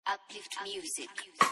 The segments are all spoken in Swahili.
Uplift Music.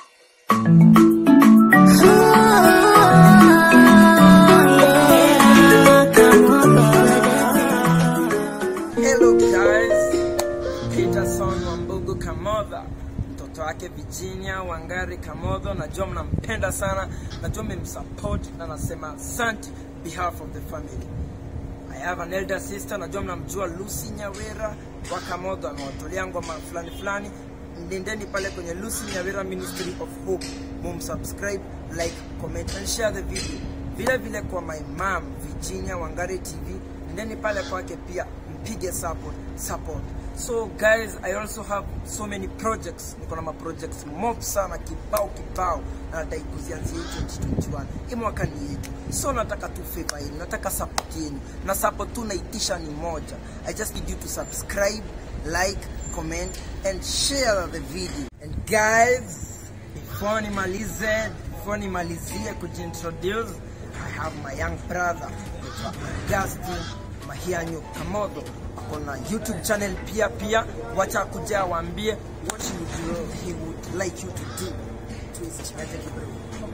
Hello guys, Peterson Wambugu Kamodha, mtoto wake Virginia Wangari Kamodho. Najua mnampenda sana, najua mmemsupport na nasema asante behalf of the family. I have an elder sister, najua mnamjua Lucy Nyawera wa Kamodho, amewatolea ngoma fulani fulani. Nendeni pale kwenye Lucy Nyawera Ministry of Hope, mumsubscribe, like, comment and share the video. Vile vile kwa my mom Virginia Wangari TV, nendeni pale kwake pia mpige support support. So guys, I also have so many projects. Niko na ma projects mob sana kibao kibao na nataka kuzianzia 2021. Hii mwaka ni yetu. So nataka tu favor yenu, nataka support yenu. Na support tu naitisha ni moja. I just need you to subscribe, like, comment and share the video. And guys, before nimalize, before nimalizie kujintroduce, I have my young brother, anaitwa Augustine Mahianyo Kamodho. Ako na YouTube channel pia pia, wacha kuja waambie what he would, he would like you to do. Twist, aje kidogo.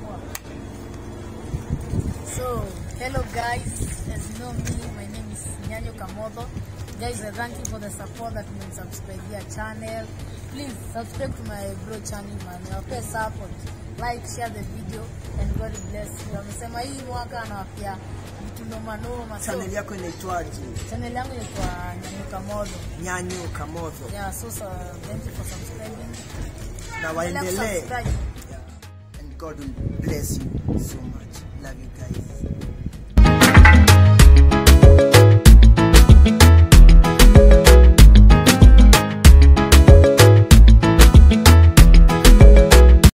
So, hello guys, as you know me, my name is Nyanyo Kamodho. Guys, I thank you for the support that you've been subscribing your channel. Please subscribe to my bro channel, man. Niwapee support. Like, share the video, and God bless you. Amesema hii mwaka anawapea vitu noma noma. So, Channel yako inaitwaje? channel yangu inaitwa Nyanyo Kamodho. Nyanyo Kamodho. Yeah, so, so thank you for subscribing. Na Endelea waendelee. kusubscribe. And God will bless you so much. Love you guys.